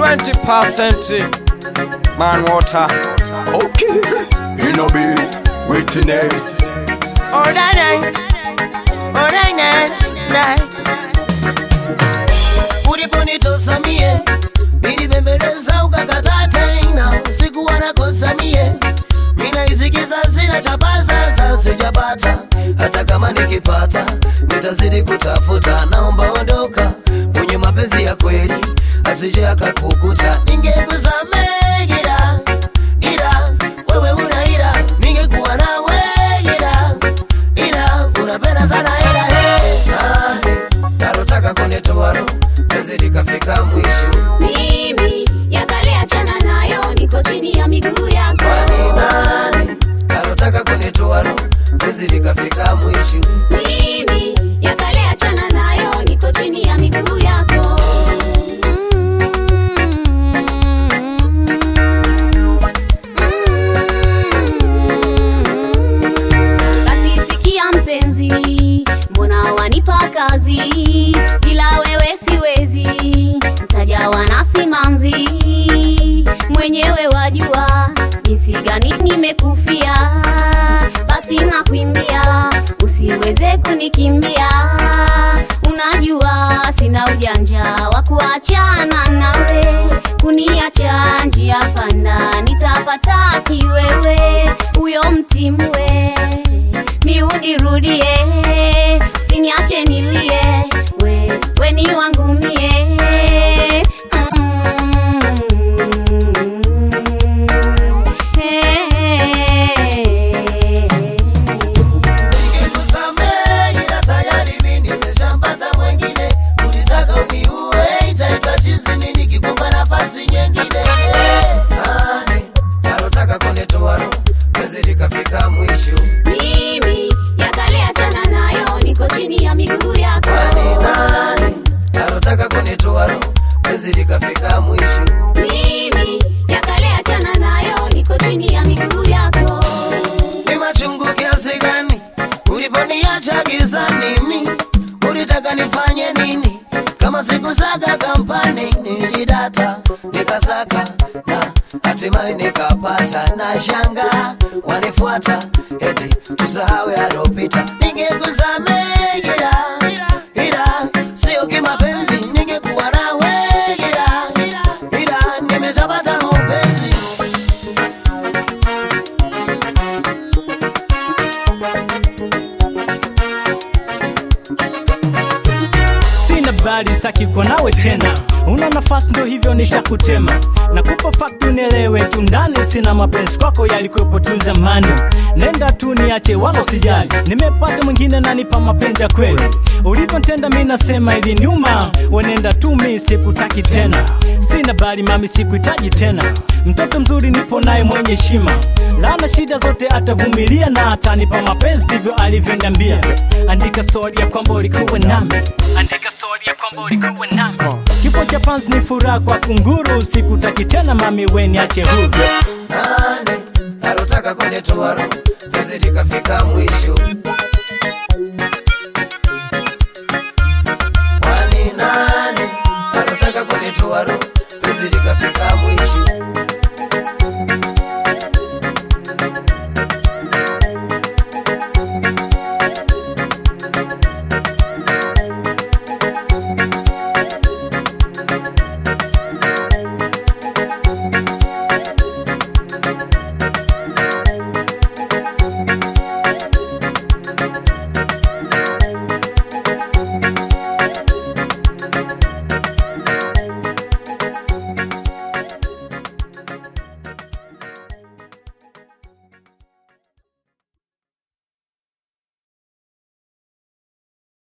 20% man water. Okay, in a bit, waiting it. Alright, night. Alright, night, night. Uliponitosa mie nilibembeleza ukakataa tena, sikuwa nakosa mie minaisikiza zina chapa sasa sijapata, hata kama nikipata nitazidi kutafuta. Naomba ondoka mwenye mapenzi ya kweli, asije akakukuta. Ningekusamehe ila ila wewe una ila, ningekuwa nawe ila ila unapenda sana ila hey. Ah, nalotaka kunitoa roho penzi likafika mwisho mimi yakale achana nayo niko chini ya miguu yako kwani nani nalotaka kunitoa roho penzi likafika mwisho mimi yakale achana nayo niko chini ya miguu yako basi sikia mpenzi mbona wanipa kazi bila wewe siwezi mtajawa na simanzi mwenyewe wajua jinsi gani nimekufia basi nakuimbia usiweze kunikimbia unajua sina ujanja wa kuachana nawe kuniacha njia panda nitapata kiwewe huyo mtimwe miudirudie siniache nilie we, we ni wangu mie Mm. Hey. Ningekusamehe ila tayari mimi nimeshampata mwengine. Ulitaka uniue, itaitwa chizi, mimi nikikupa nafasi nyingine. Nani alotaka kunitoa roho, penzi likafika mwisho. mimi yakale achana nayo niko chini ya miguu yako Kwani nani alotaka kunitoa roho, penzi likafika mwisho. mimi yakale achana nayo niko chini ya miguu yako Ni machungu kiasi gani uliponiacha gizani? Mi ulitaka nifanye nini? Kama sikusaka kampani nilidata nikasaka na hatimaye nikapata, na shanga wanifuata eti tusahau yalopita. Ningekusamehe ila ila sio kimapenzi, ningekuwa nawe ila ila nimeshapata mapenzi sina bali saki kwa nawe tena una nafasi ndo hivyo nishakutema nakupa fakti unielewe tu ndani sina mapenzi kwako yalikuwepo tu zamani nenda tu niache wala usijali nimepata mwingine nanipa mapenzi ya kweli ulivyontenda mi nasema ili nyuma wenenda tu mi sikutaki tena sina bali mami sikuhitaji tena mtoto mzuri nipo naye mwenye heshima lana shida zote atavumilia na atanipa mapenzi ndivyo alivyoniambia andika stori ya kwamba ulikuwa nami andika stori ya kwamba ulikuwa nami kifo cha panzi ni furaha kwa kunguru sikutaki tena mami we niache huru nani alotaka kunitoa roho penzi likafika mwisho